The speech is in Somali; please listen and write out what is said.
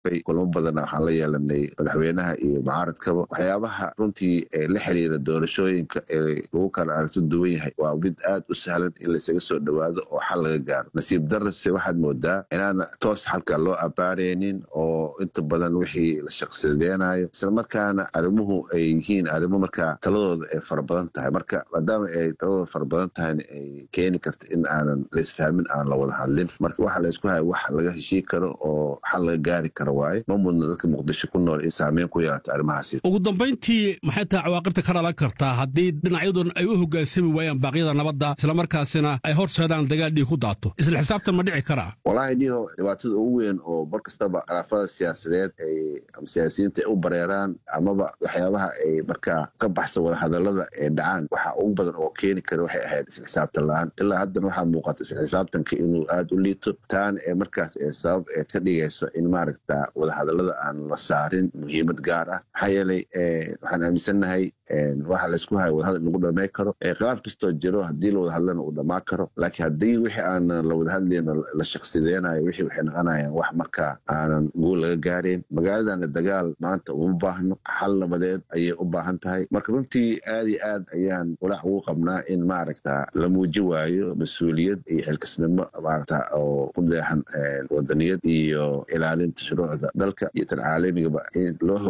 dhaafay kulamo badana waxaan la yeelanay madaxweynaha iyo mucaaradkaba waxyaabaha runtii la xiriira doorashooyinka ee lagu kala aragto duwan yahay waa mid aad u sahlan in laysaga soo dhowaado oo xal laga gaaro nasiib darase waxaad moodaa inaana toos xalka loo abaaraynin oo inta badan wixii la shaqsadeenayo islamarkaana arrimuhu ay yihiin arrimo markaa taladooda ay fara badan tahay marka maadaama ay taladooda fara badan tahayna ay keeni karto in aanan laisfahmin aan la wada hadlin marka waxa laysku haya wax laga heshii karo oo xal laga gaari karo waaye ma mudna dadka muqdisho ku nool in saameyn ku yeelato arrimahaasi ugu dambayntii maxay tahay cawaaqibta ka dhalan kartaa haddii dhinacyadun ay u hoggaansami waayaan baaqyada nabadda islamarkaasina ay horseedaan dagaal dhiig ku daato isla xisaabtan ma dhici karaa wallaahi niho dhibaatada ugu weyn oo mar kastaba khilaafada siyaasadeed ay ama siyaasiyiinta ay u bareeraan amaba waxyaabaha ay markaa ka baxsan wada hadallada ee dhacaan waxa ugu badan oo keeni kara waxay ahayd isla xisaabtan la-aan ilaa haddana waxaa muuqata isla xisaabtanka inuu aada u liito taana ee markaas ee sabab ee ka dhigayso in maaragta wada hadallada aan la saarin muhiimad gaar ah maxaa yeelay waxaan aaminsannahay waxa laysku haya wadahadal lagu dhamay karo khilaaf kastoo jiro haddii la wada hadlana uu dhamaan karo laakiin haddii wixii aanan la wada hadlayno la shaqsideenayo wixii waxay noqonayaan wax markaa aanan guul laga gaareen magaaladana dagaal maanta uma baahno xal nabadeed ayay u baahan tahay marka runtii aad iyo aad ayaan walaac ugu qabnaa in maaragta la muuji waayo mas-uuliyad iyo xilkasnimo maaragta oo ku deexan wadaniyad iyo ilaalinta shuruucda dalka iyo tan caalamigaba in loo